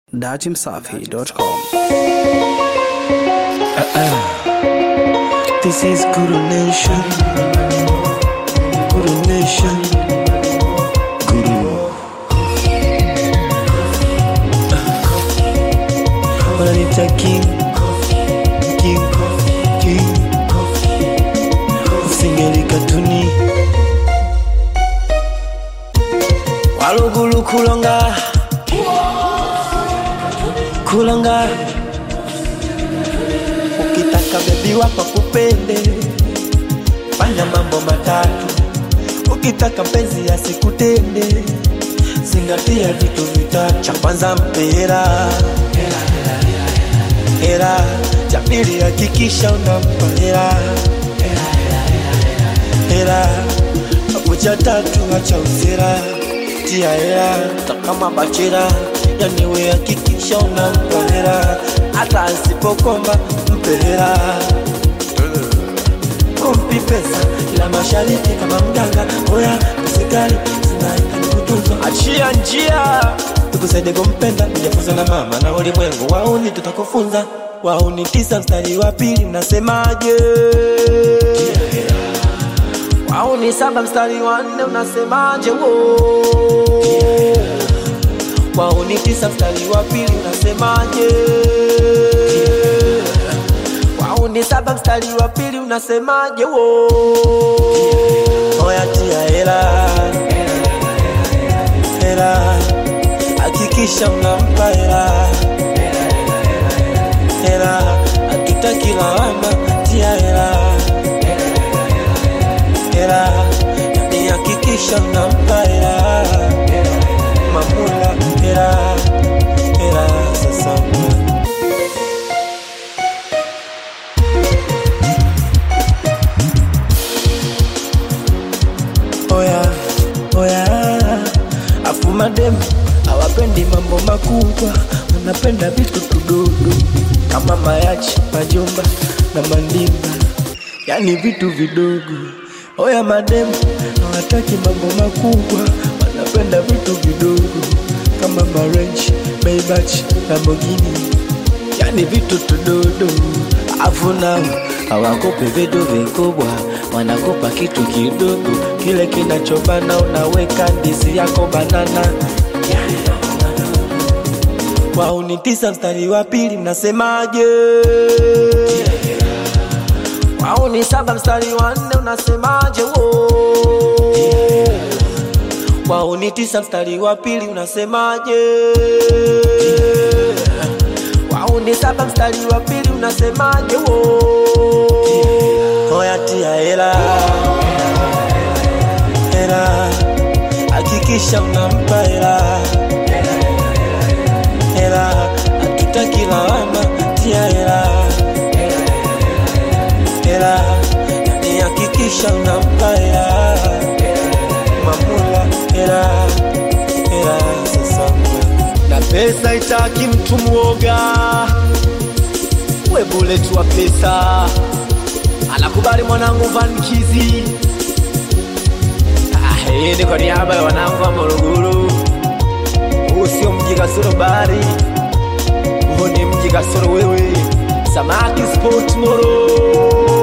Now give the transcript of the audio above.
datimsafi.com. This is Guru Nation. Guru Nation. Guru. Wananita King. King. King. Singeli katuni. Walugulu kulonga. Kulonga. Ukitaka bebi wako kupende, fanya mambo matatu. Ukitaka mpenzi asikutende, zingatia vitu vitatu. Cha kwanza mpe hela, hela. Cha pili hakikisha unampa hela, hela. Hapo cha tatu acha usera, tia hela. Hata kama bachela, yani we hakikisha unampa hela, hata asipokomba mpe hela kumpi pesa ila mashariki kama mganga oya usikali zinaitani kutunzwa achia njia tukusaidie kumpenda kujafunza na mama na ulimwengu wauni tutakufunza wauni tisa mstari wa pili mnasemaje wauni saba mstari wa nne unasemaje wo wauni tisa mstari wa pili unasemaje wauni saba mstari wa pili unasemaje wo oya tia hela hela hakikisha unampa hela hela hatutaki lawama tia hela hela ni hakikisha unampa hela mamula hela hela sasa oya oya afu madem hawapendi mambo makubwa wanapenda vitu tudogo kama mayachi majumba na mandimba yani vitu vidogo oya madem hawataki mambo makubwa wanapenda vitu vidogo kama marenji maybach lamborghini yani vitu tudodo afu nao hawakopi vitu vikubwa wanakopa kitu kidogo kile kinachobana unaweka ndizi yako banana wauni tisa mstari wa pili mnasemaje wauni saba mstari wa nne unasemaje wo wauni tisa mstari wa pili unasemaje wauni saba mstari wa pili unasemaje wo oya tia hela hela hakikisha unampa hela hela hatutaki lawama tia hela hela ni hakikisha unampa hela mamula hela hela sasa na pesa itaki mtu mwoga we bullet wa pesa anakubali mwanangu vankizi Ah, hii ni kwa niaba ya wanangu wa Morogoro. Huu sio mji kasoro bahari, huu ni mji kasoro wewe. Samaki Sport Moro